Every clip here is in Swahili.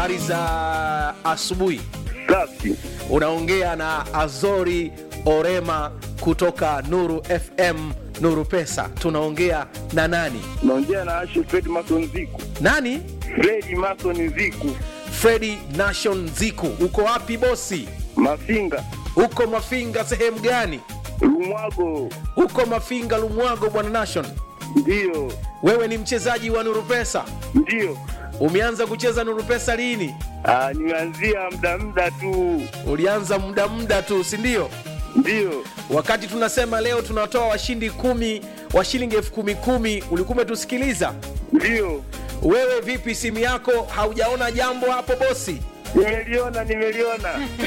Habari za asubuhi. Safi. Unaongea na Azori Orema kutoka Nuru FM, Nuru Pesa. Tunaongea na nani? Naongea na Ashe Fred Mason Ziku. Nani? Fred Mason Ziku. Fredi Nation Ziku. Uko wapi bosi? Mafinga. Uko Mafinga sehemu gani? Lumwago. Uko Mafinga Lumwago, bwana Nation. Ndiyo. Wewe ni mchezaji wa Nuru Pesa. Ndiyo. Umeanza kucheza Nuru Pesa lini? Ah, nimeanzia muda muda tu. Ulianza muda muda tu, si ndio? Ndiyo. Wakati tunasema leo tunatoa washindi kumi wa shilingi elfu kumi kumi, ulikuwa umetusikiliza? Ndiyo. Wewe vipi, simu yako haujaona jambo hapo bosi? Nimeliona, nimeliona.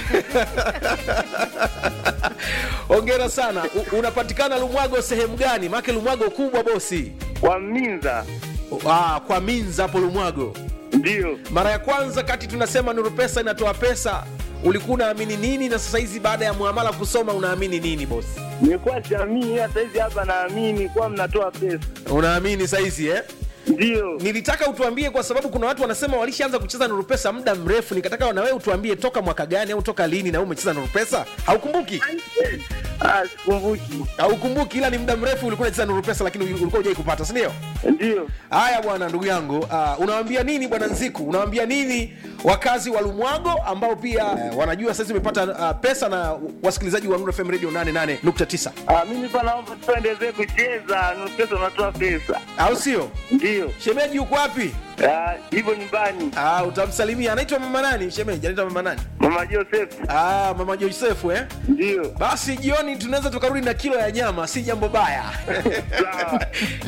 Hongera sana. U, unapatikana Lumwago sehemu gani? Maake Lumwago kubwa bosi. Kwa Minza. Ah, kwa Minza hapo Lumwago. Ndiyo. Mara ya kwanza kati tunasema Nuru Pesa inatoa pesa, ulikuwa unaamini nini, na sasa hizi baada ya muamala kusoma unaamini nini bosi? Nilikuwa jamii hata hizi hapa naamini kwa mnatoa pesa. Unaamini saizi eh? Ndiyo. Nilitaka utuambie kwa sababu kuna watu wanasema walishaanza kucheza Nuru Pesa muda mrefu, nikataka na wewe utuambie toka mwaka gani au toka lini na wewe umecheza Nuru Pesa. Haukumbuki? Ah, sikumbuki. Haukumbuki, ila ni muda mrefu ulikuwa unacheza Nuru Pesa, lakini ulikuwa hujai kupata, si ndio? Ndiyo. Haya bwana, ndugu yangu, uh, unawaambia nini bwana Nziku? Unawaambia nini wakazi wa Lumwago ambao pia uh, wanajua sasa umepata uh, pesa na wasikilizaji wa Nuru FM Radio 88.9 Ah, mimi pa naomba tuendelee kucheza. Nuru pesa unatoa pesa. au sio? Ndiyo. Shemeji yuko wapi? Ah, hivyo nyumbani. Ah, utamsalimia. Anaitwa mama nani? Shemeji anaitwa mama nani? Mama Joseph. Ah, mama Josefu eh? Ndiyo. Basi jioni tunaweza tukarudi na kilo ya nyama, si jambo baya. Sawa.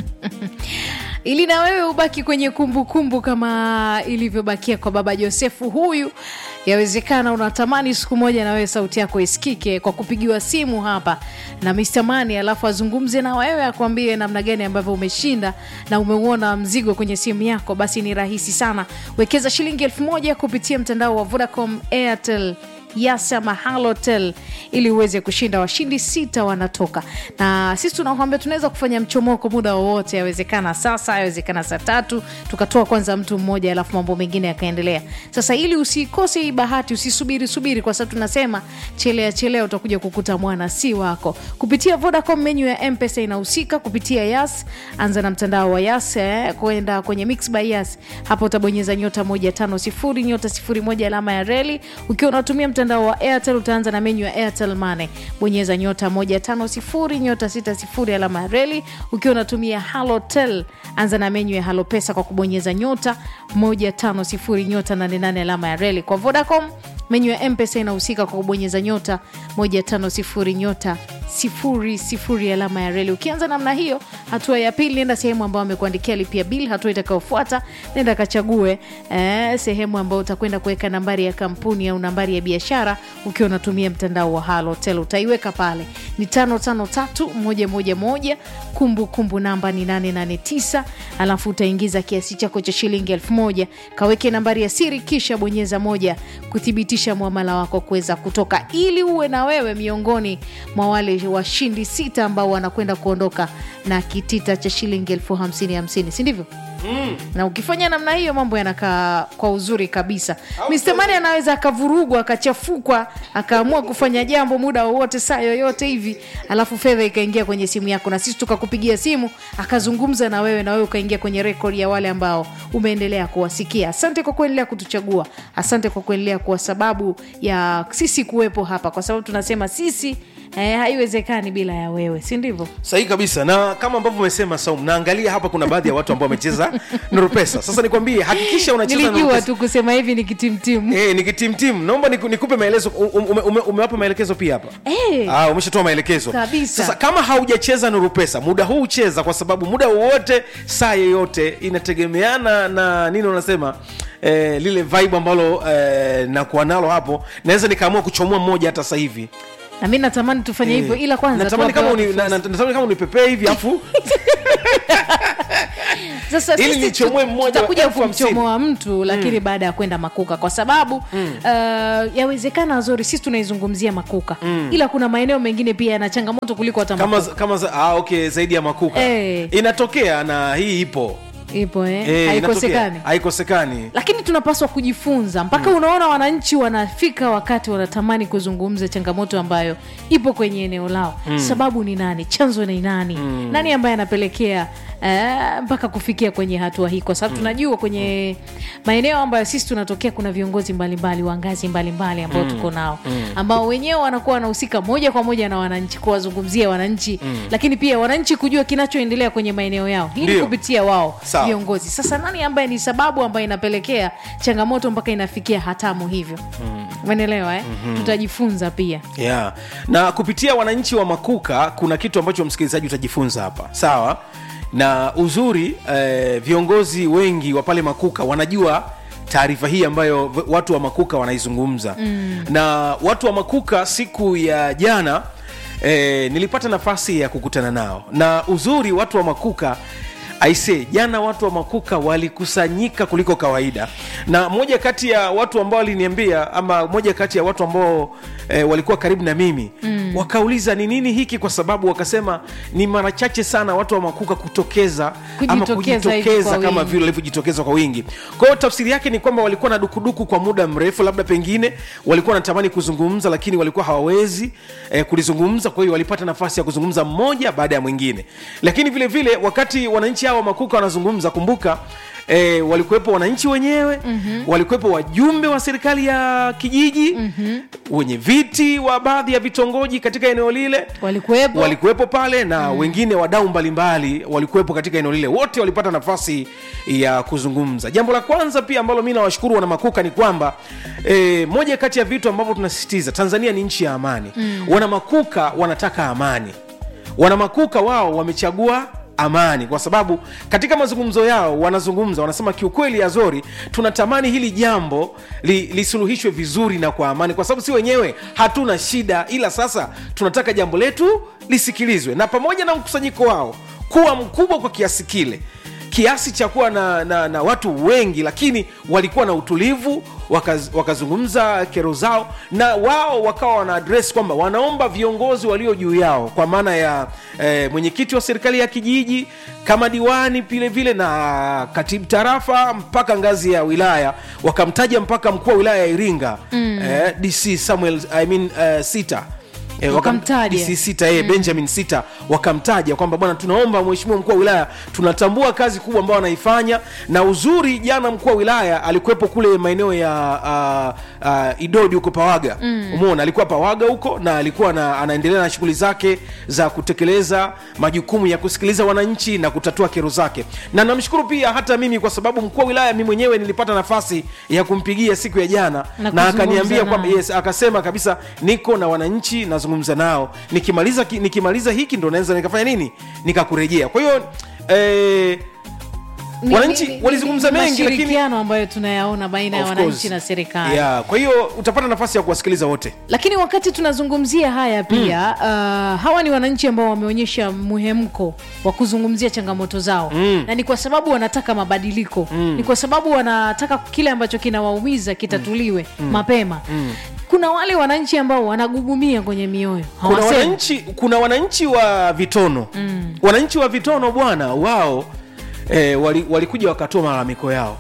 ili na wewe ubaki kwenye kumbukumbu kumbu kama ilivyobakia kwa baba josefu huyu yawezekana unatamani siku moja na wewe sauti yako isikike kwa kupigiwa simu hapa na Mr. Mani alafu azungumze na wewe akwambie namna gani ambavyo umeshinda na umeuona mzigo kwenye simu yako basi ni rahisi sana wekeza shilingi elfu moja kupitia mtandao wa vodacom airtel yasa mahalotel ili uweze kushinda washindi sita wanatoka na sisi tunakwambia tunaweza kufanya mchomoko muda wowote yawezekana sasa yawezekana saa tatu tukatoa kwanza mtu mmoja alafu mambo mengine yakaendelea sasa ili usikose hii bahati usisubiri subiri kwa sababu tunasema chelea chelea utakuja kukuta mwana si wako kupitia vodacom menyu ya mpesa inahusika kupitia yas anza na mtandao wa yas eh, kwenda kwenye mix by yas hapo utabonyeza nyota moja tano sifuri nyota sifuri moja alama ya reli ukiwa unatumia mtandao wa airtel utaanza na menyu ya airtel mane bonyeza nyota moja tano sifuri nyota sita sifuri alama ya reli ukiwa unatumia halotel anza na menyu ya halo pesa kwa kubonyeza nyota moja tano sifuri nyota nane nane alama ya reli kwa vodacom menyu ya mpesa inahusika kwa kubonyeza nyota moja tano sifuri nyota sifuri sifuri alama ya reli ukianza namna hiyo hatua ya pili nenda sehemu ambayo amekuandikia lipia bil hatua itakayofuata nenda kachague eh, sehemu ambayo utakwenda kuweka nambari ya kampuni au nambari ya biashara ukiwa unatumia mtandao wa halotel utaiweka pale ni tano tano tatu moja moja moja kumbu kumbu namba ni 889 alafu utaingiza kiasi chako cha shilingi elfu moja kaweke nambari ya siri kisha bonyeza moja kuthibitisha mwamala wako kuweza kutoka ili uwe na wewe miongoni mwa wale washindi sita ambao wanakwenda kuondoka na kitita cha shilingi elfu hamsini hamsini si ndivyo mm. na ukifanya namna hiyo mambo yanakaa kwa uzuri kabisa Mr. Mani anaweza akavurugwa akachafukwa akaamua kufanya jambo muda wowote saa yoyote hivi alafu fedha ikaingia kwenye simu yako na sisi tukakupigia simu akazungumza na wewe na wewe ukaingia kwenye rekodi ya wale ambao umeendelea kuwasikia asante kwa kuendelea kutuchagua asante kwa kuendelea kuwa sababu ya sisi kuwepo hapa kwa sababu tunasema sisi eh, haiwezekani bila ya wewe si ndivyo Sahihi kabisa, na kama ambavyo umesema Saum, naangalia hapa kuna baadhi ya watu ambao wamecheza Nuru Pesa. Sasa nikwambie, hakikisha unacheza Nuru nilijua Pesa. tu kusema hivi ni kitimtimu Eh, ni kitimtim. Naomba niku- nikupe maelezo. Ume, ume, umewapa maelekezo pia hapa? Eh. Ah, umeshatoa maelekezo. Kabisa. Sasa kama haujacheza Nuru Pesa, muda huu ucheza kwa sababu muda wowote saa yoyote inategemeana na nini unasema eh, lile vibe ambalo eh, nakuwa nalo hapo. Naweza nikaamua kuchomoa mmoja hata sasa hivi. na mi natamani tufanye Eh, hivyo ila kwanza natamani tuwape kama watu uni, na, fursa. na, natamani kama unipepee hivi afu sasa Ili sisi nichomoe tu- mmoja tutakuja elfu hamsini. kumchomoa mtu lakini baada ya kwenda makuka kwa sababu uh, yawezekana zori sisi tunaizungumzia makuka ila kuna maeneo mengine pia yana changamoto kuliko hata kama makuka. kama za- ah, okay zaidi ya makuka Eh. inatokea na hii ipo ipo eh? Eh, haikosekani inatokea. haikosekani lakini tunapaswa kujifunza mpaka unaona wananchi wanafika wakati wanatamani kuzungumza changamoto ambayo ipo kwenye eneo lao sababu ni nani chanzo ni nani nani ambaye anapelekea eh, mpaka kufikia kwenye hatua hii kwa sababu tunajua kwenye maeneo ambayo sisi tunatokea kuna viongozi mbalimbali wa ngazi mbalimbali ambao tuko nao ambao wenyewe wanakuwa wanahusika moja kwa moja na wananchi kuwazungumzia wananchi lakini pia wananchi kujua kinachoendelea kwenye maeneo yao hii ni Ndio. kupitia wao Sawa. viongozi sasa nani ambaye ni sababu ambayo inapelekea changamoto mpaka inafikia hatamu hivyo umeelewa eh? tutajifunza pia yeah. na kupitia wananchi wa makuka kuna kitu ambacho msikilizaji utajifunza hapa sawa na uzuri eh, viongozi wengi wa pale makuka wanajua taarifa hii ambayo v- watu wa makuka wanaizungumza mm. na watu wa makuka siku ya jana eh, nilipata nafasi ya kukutana nao na uzuri watu wa makuka aise jana watu wa makuka walikusanyika kuliko kawaida na moja kati ya watu ambao waliniambia ama moja kati ya watu ambao e, walikuwa karibu na mimi mm. wakauliza ni nini hiki kwa sababu wakasema ni mara chache sana watu wa makuka kutokeza ama Kujitokeza hivi kujitokeza kwa kama wingi. vile walivyojitokeza kwa wingi kwa hiyo tafsiri yake ni kwamba walikuwa na dukuduku kwa muda mrefu labda pengine walikuwa wanatamani kuzungumza lakini walikuwa hawawezi eh, kulizungumza kwa hiyo walipata nafasi ya kuzungumza mmoja baada ya mwingine lakini vile vile wakati wananchi hawa makuka wanazungumza kumbuka E, walikuwepo wananchi wenyewe mm-hmm. walikuwepo wajumbe wa serikali ya kijiji mm-hmm. wenye viti wa baadhi ya vitongoji katika eneo lile walikuwepo walikuwepo pale na mm. wengine wadau mbalimbali walikuwepo katika eneo lile wote walipata nafasi ya kuzungumza jambo la kwanza pia ambalo mi nawashukuru wana makuka ni kwamba e, moja kati ya vitu ambavyo tunasisitiza tanzania ni nchi ya amani mm. wana makuka wanataka amani wana makuka wao wamechagua amani kwa sababu katika mazungumzo yao wanazungumza wanasema kiukweli azori tunatamani hili jambo li, lisuluhishwe vizuri na kwa amani kwa sababu si wenyewe hatuna shida ila sasa tunataka jambo letu lisikilizwe na pamoja na mkusanyiko wao kuwa mkubwa kwa kiasi kile kiasi cha kuwa na, na, na watu wengi lakini walikuwa na utulivu wakaz, wakazungumza kero zao na wao wakawa wana adres kwamba wanaomba viongozi walio juu yao kwa maana ya eh, mwenyekiti wa serikali ya kijiji kama diwani vile vile na katibu tarafa mpaka ngazi ya wilaya wakamtaja mpaka mkuu wa wilaya ya iringa mm. eh, dc samuel I mean, uh, sita E, Wakamtaja. DC sita e, benjamin sita wakamtaja kwamba bwana tunaomba mheshimiwa mkuu wa wilaya tunatambua kazi kubwa ambayo anaifanya na uzuri jana mkuu wa wilaya alikuwepo kule maeneo ya uh, uh, idodi huko pawaga mm. umeona alikuwa pawaga huko na alikuwa na, anaendelea na shughuli zake za kutekeleza majukumu ya kusikiliza wananchi na kutatua kero zake na namshukuru pia hata mimi kwa sababu mkuu wa wilaya mi mwenyewe nilipata nafasi ya kumpigia siku ya jana Na na, kuzungumza akaniambia kwamba naye. yes akasema kabisa niko na wananchi nazungumza nao nikimaliza ki- nikimaliza hiki ndo naweza nikafanya nini nikakurejea kwa hiyo eh, Ni- wananchi ni- ni- walizungumza ni mengi, lakini- mashirikiano ambayo tunayaona baina ya of wananchi course. na serikali yeah, kwa hiyo utapata nafasi ya kuwasikiliza wote lakini wakati tunazungumzia haya pia mm. uh, hawa ni wananchi ambao wameonyesha muhemko wa kuzungumzia changamoto zao mm. na ni kwa sababu wanataka mabadiliko mm. ni kwa sababu wanataka kile ambacho kinawaumiza kitatuliwe mm. mapema mm. kuna wale wananchi ambao wanagugumia kwenye mioyo kuna hawasemi. wananchi kuna wananchi wa vitono mm. wananchi wa vitono bwana wao eh, wali- walikuja wakatoa malalamiko yao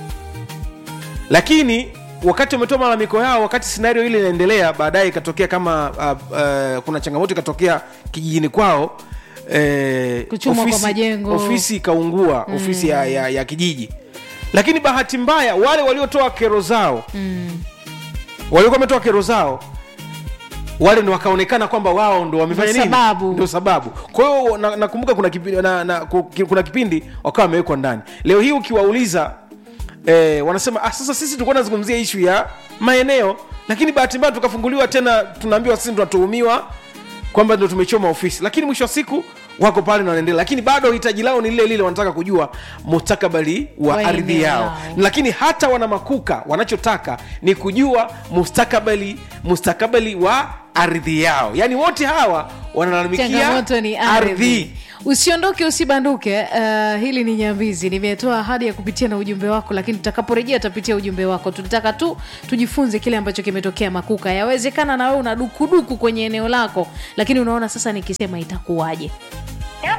lakini wakati wametoa malalamiko yao wakati scenario ile inaendelea baadaye ikatokea kama uh, uh, kuna changamoto ikatokea kijijini kwao eh, Kuchomwa kwa majengo. ofisi ikaungua mm. ofisi ya, ya, ya kijiji lakini bahati mbaya wale waliotoa kero zao mm. waliokuwa wametoa kero zao wale ndo wakaonekana kwamba wao ndo wamefanya Ndio nini sababu. ndio sababu kwa hiyo na- nakumbuka kuna, kipindi, na, na, ku- ki- kuna kipindi wakawa wamewekwa ndani leo hii ukiwauliza eh, wanasema ah, sasa sisi tulikuwa nazungumzia ishu ya maeneo lakini bahati mbaya tukafunguliwa tena tunaambiwa sisi tunatuhumiwa kwamba ndo tumechoma ofisi lakini mwisho wa siku wako pale na wanaendelea lakini bado hitaji lao ni lile lile wanataka kujua mustakabali wa Wa ardhi eneo yao lao. lakini hata wana makuka wanachotaka ni kujua mustakabali mustakabali wa ardhi yao yaani wote hawa wanalalamikia changamoto ni ardhi usiondoke usibanduke uh, hili ni nyambizi nimetoa ahadi ya kupitia na ujumbe wako lakini tutakaporejea tutapitia ujumbe wako tulitaka tu tujifunze kile ambacho kimetokea makuka yawezekana na wewe una dukuduku kwenye eneo lako lakini unaona sasa nikisema itakuwaje Kama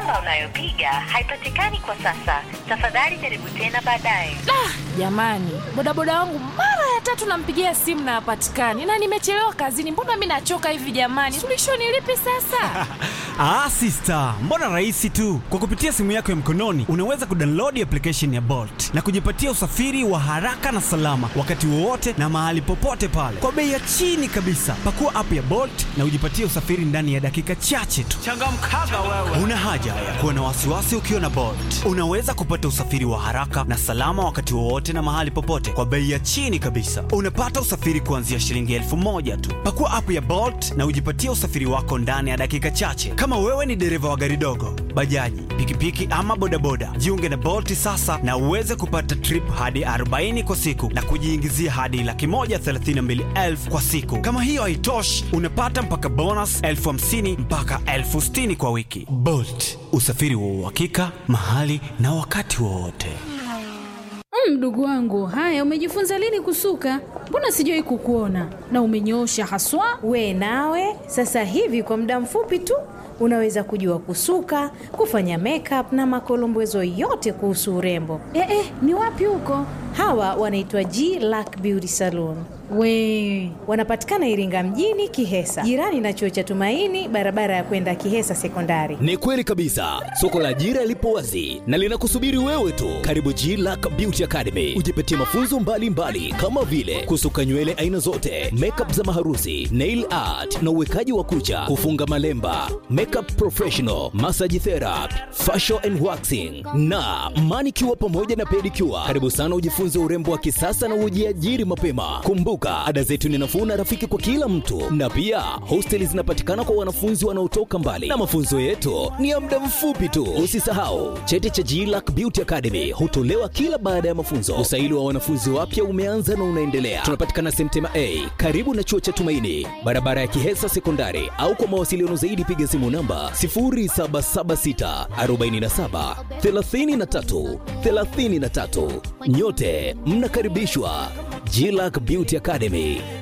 namba unayopiga haipatikani kwa sasa. Tafadhali jaribu tena baadaye. jamani bodaboda wangu mara ya tatu nampigia simu na hapatikani na nimechelewa kazini mbona mi nachoka hivi jamani suluhisho ni lipi sasa Ah, sister, mbona rahisi tu. Kwa kupitia simu yako ya mkononi unaweza kudownload application ya Bolt na kujipatia usafiri wa haraka na salama wakati wowote na mahali popote pale kwa bei ya chini kabisa. Pakua app ya Bolt na ujipatie usafiri ndani ya dakika chache tu. Changamkaga wewe. Una haja ya kuwa na wasiwasi ukiwa na Bolt. Unaweza kupata usafiri wa haraka na salama wakati wowote na mahali popote kwa bei ya chini kabisa. Unapata usafiri kuanzia shilingi elfu moja tu. Pakua app ya Bolt na ujipatie usafiri wako ndani ya dakika chache. Kama wewe ni dereva wa gari dogo, bajaji, pikipiki ama bodaboda, jiunge na Bolt sasa na uweze kupata trip hadi 40 kwa siku na kujiingizia hadi laki moja thelathini na mbili elfu kwa siku. Kama hiyo haitoshi, unapata mpaka bonus elfu hamsini mpaka elfu sitini kwa wiki. Bolt, usafiri wa uhakika mahali na wakati wowote. Mm, Mdogo wangu, haya umejifunza lini kusuka? Mbona sijawahi kukuona na umenyoosha haswa. We nawe sasa hivi kwa muda mfupi tu unaweza kujua kusuka, kufanya makeup na makolombezo yote kuhusu urembo. Eh, eh, ni wapi huko? Hawa wanaitwa G Lack Beauty Salon. We Wanapatikana Iringa mjini Kihesa, jirani na chuo cha Tumaini, barabara ya kwenda Kihesa Sekondari. Ni kweli kabisa, soko la ajira lipo wazi na linakusubiri wewe tu. Karibu G Lack Beauty Academy, ujipatie mafunzo mbalimbali mbali, kama vile kusuka nywele aina zote, makeup za maharusi, nail art na uwekaji wa kucha, kufunga malemba, makeup professional, massage therapy, facial and waxing na manicure pamoja na pedicure. Karibu sana ujifunze urembo wa kisasa na ujiajiri mapema. Kumbuka, ada zetu ni nafuu na rafiki kwa kila mtu, na pia hosteli zinapatikana kwa wanafunzi wanaotoka mbali, na mafunzo yetu ni ya muda mfupi tu. Usisahau cheti cha GLAC Beauty Academy hutolewa kila baada ya mafunzo. Usaili wa wanafunzi wapya umeanza na unaendelea. Tunapatikana Semtema A karibu na chuo cha Tumaini, barabara ya Kihesa Sekondari, au kwa mawasiliano zaidi piga simu namba 0776 47 33 33. Nyote mnakaribishwa GLAC Beauty Academy.